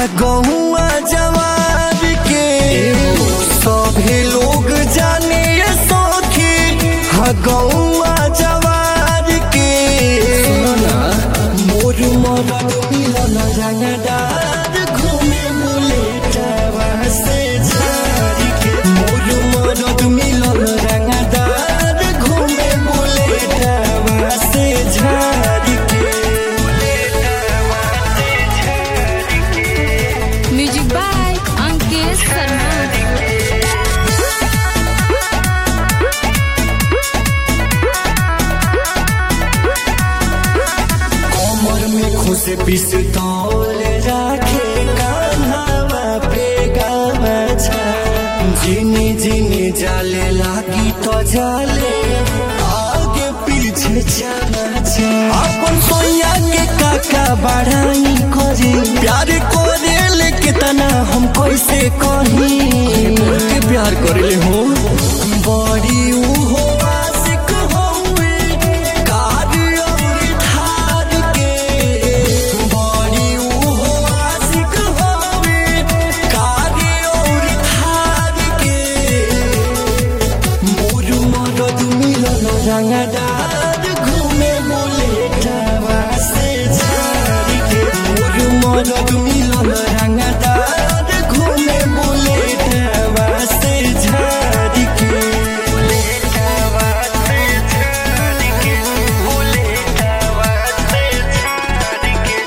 गहुआ जवार के सभी लोग जाने ये सखी हा गहुआ जवार के मोर मरद मिलन रंगदार घूमे बुलेटवा से झाड़ के मोर मरद मिलन रंगदार घूमे बुलेटवा से झाड़ के म्यूजिक बाय अंकित शर्मा कमर में खुश पिस्तौल राखे कान्हावा पे गामछा जिने जिने जाले लागी तो जाले आगे पीछे चमचा अपन सोया के काका बढ़ाई करे प्यार करे ले कितना हम कैसे कही के प्यार करे हो बड़ी उहो आशिक होवे कार और थार के बड़ी उहो आशिक होवे कार और थार के मोर मदद मिलन रंगदार घूमे बुलेटवा से झाड़ के मोर मदद मिलन रंगदार घूमे बुलेटवा से झाड़ के बुलेटवा से झाड़ के बुलेटवा से झाड़ के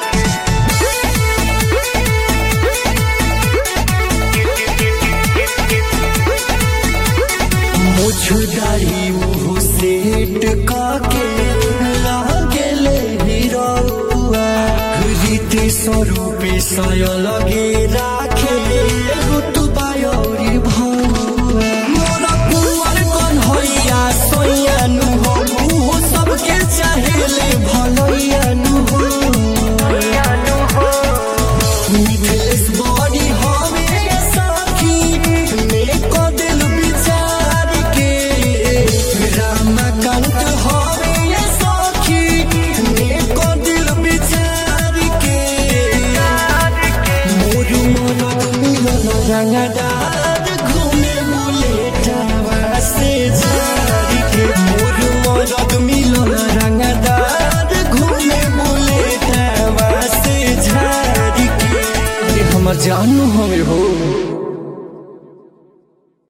मुझदारी मुँह सेट काके लागेले हिरौआ रीति स्वरूपे सय लगे राखे रुतुबा औरी भौआ मोरा कुंवर कन्हैया सोयानु हो मुँह सबके चाहेले भलैयानु हो मिथिलेश बड़ी हवे साखी मेको दिल विचार के रामकांत हवे साखी मेको दिल विचार के मोर मनक मिलन रंगदार घूमे बुलेटवा से झाड़ के मोर मनक मिलन रंगदार घूमे बुलेटवा से झाड़ के अरे हमर जानू हवे हो